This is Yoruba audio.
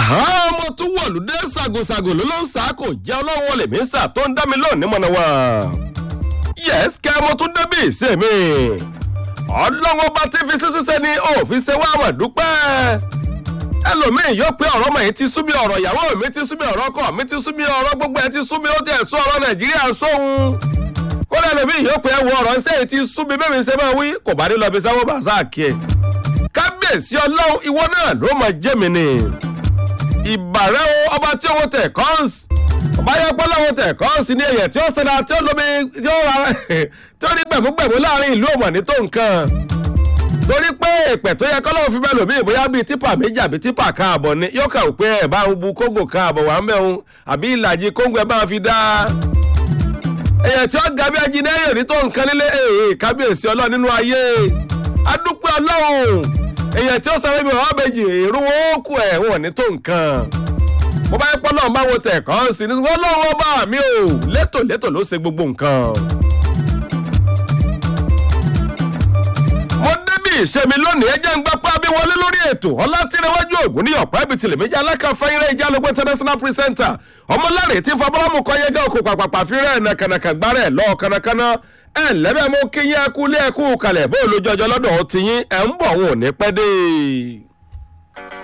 ọmọ tún wọ̀lú dé ṣàgòṣàgò ló ló ń sá kò jẹ́ ọlọ́run wọlé mi sà tó ń dá mi lónìí mọ̀nà wá. yes kẹ́ mo tún débì sí mi. ọlọ́run ọba tí fi sísú sẹ́ni òfin ṣe wá àmọ̀ dúpẹ́. ẹlòmíì yóò pé ọ̀rọ̀ mọ̀ yìí ti sú mi ọ̀rọ̀ ìyàwó mi ti sú mi ọ̀rọ̀ ọkọ mi ti sú mi ọ̀rọ̀ gbogbo ẹ̀ ti sú mi ó ti ẹ̀ sún ọ̀rọ̀ nàìjíríà sóhun. kódà ẹlòmíì yóò pé ẹwọ ọ̀rọ̀ ṣé èyí ti sú mi bẹ́ẹ̀ mi ṣe máa wí kò bá ní lọ bí sáwọ́ bá sáà kí ẹ. kábíyèsí ọlọ́run ìwọ náà ló máa jẹ́ mi ni ìbàrẹ́ o ọba tí owó tẹ̀ kọ́ǹsì ọba yẹ pé lọ́wọ́ tẹ̀ kọ́ǹsì ní ẹ̀yẹ tí ó ṣẹlẹ̀ tí ó lómi tí ó ra tí ó ní gbẹ̀múgbẹ̀mú láàrin ìlú òmò ní tó nǹkan torí pé ìpẹ̀ tó yẹ kọ́lọ́wọ́ fi bẹ́ẹ̀ lòmí bóyá bíi típà méjì àbí típà káàbọ̀ ni yóò kà ó pé ẹ̀ bá ń bu kóńgò káàbọ̀ wà ń bẹ̀ ń àbí ìlàjì kóńgò ẹ̀ bá fi dá ẹ̀yẹ tí ó ga bí ajínẹ́rì òní tó nǹkan nílé èè kábíyèsí ọlọ́run nínú ayé adúpẹ́ ọlọ́run èèyàn tí ó sọ wípé wọn bèjì èrú wọn ó kú ẹ wọn ní tó nǹkan mo bá yẹ pọ́ náà báwo tẹ̀ kàn sí ni wọ́n lọ́wọ́ bá mi ò létò létò ló ṣe gbogbo nǹkan. mo débì ìṣẹ́mi lónìí ẹjẹ́ ń gbapá bí wọlé lórí ètò ọlátìrẹwájú ògùn ní ọ̀pá ibi tìlẹ̀ méjì alákàfẹ́yìnrẹ́ ìjálógún international presenter ọmọláre tí fọbọ́lámù kọ́ yẹ́gẹ́ òkú pàpàpà fírẹ́ nàkànàkà gbárẹ̀ lọ́ọ̀ kánnakánná ẹ lẹ́bẹ̀ mo kí yín ẹkú lé ẹkú kalẹ̀ bó lójú ọjọ́ lọ́dọ̀ ọtí yín ẹ̀ ń bọ̀ wọn ò ní pẹ́ dé.